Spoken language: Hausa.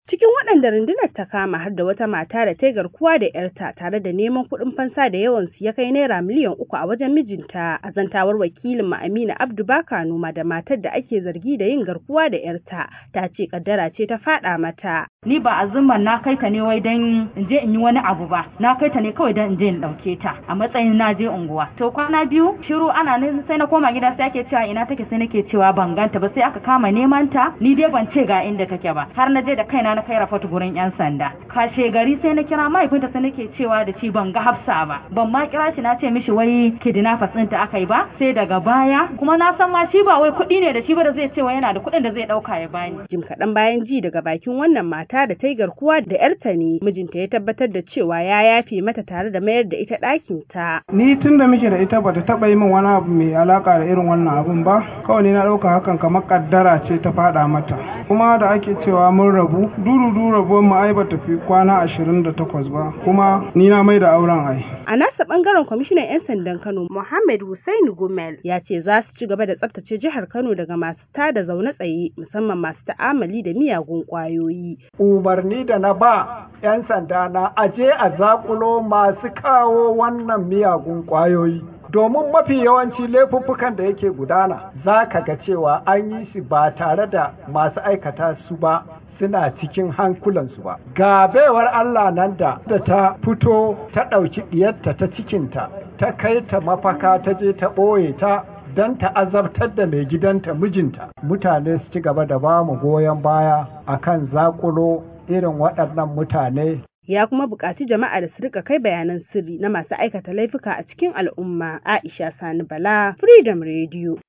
Cikin waɗanda rundunar ta kama har da wata mata da ta yi garkuwa da 'yarta tare da neman kuɗin fansa da yawansu ya kai naira miliyan uku a wajen mijinta a zantawar wakilin mu Amina Abdu Baka Noma da matar da ake zargi da yin garkuwa da 'yarta ta ce kaddara ce ta faɗa mata. Ni ba azumman na kai ta ne wai dan in je in yi wani abu ba na kai ta ne kawai dan in je in ɗauke ta a matsayin na je unguwa. To kwana biyu shiru ana nan sai na koma gida sai ake cewa ina take sai nake cewa ban ganta ba sai aka kama neman ta ni dai ban ce ga inda take ba har na je da kaina na kai rafatu gurin yan sanda kashe gari sai na kira mahaifinta sai nake cewa da shi ban ga hafsa ba ban ma kira shi na ce mishi wai kidnappers ɗinta aka yi ba sai daga baya kuma na san ma shi ba wai kuɗi ne da shi ba da zai ce wai yana da kuɗin da zai ɗauka ya bani. Jim kaɗan bayan ji daga bakin wannan mata da ta yi garkuwa da yarta ne mijinta ya tabbatar da cewa ya yafe mata tare da mayar da ita ɗakin ta. Ni tun da muke da ita bata taɓa yi min wani abu mai alaka da irin wannan abun ba kawai ni na ɗauka hakan kamar kaddara ce ta faɗa mata kuma da ake cewa mun rabu dudu rabuwar mu ai bata fi kwana ashirin da takwas ba kuma ni na mai da auren ai. A nasa bangaren kwamishinan 'yan sandan Kano Muhammad Hussein Gumel ya ce za su ci gaba da tsaftace jihar Kano daga masu tada zaune tsaye musamman masu ta'amali da miyagun kwayoyi. Umarni da na ba 'yan sanda na aje a zakulo masu kawo wannan miyagun kwayoyi. domin mafi yawanci laifuffukan da yake gudana za ka ga cewa an yi shi ba tare da masu aikata su ba suna cikin hankulansu ba. Ga baiwar Allah nan da da ta fito ta ɗauki ɗiyarta ta cikinta, ta kai ta mafaka ta je ta ɓoye ta don ta azabtar da mai gidanta mijinta. Mutane su ci gaba da ba mu goyon baya akan zakulo irin waɗannan mutane ya kuma buƙaci jama'a da su rika kai bayanan sirri na masu aikata laifuka a cikin al'umma Aisha Sani Bala Freedom Radio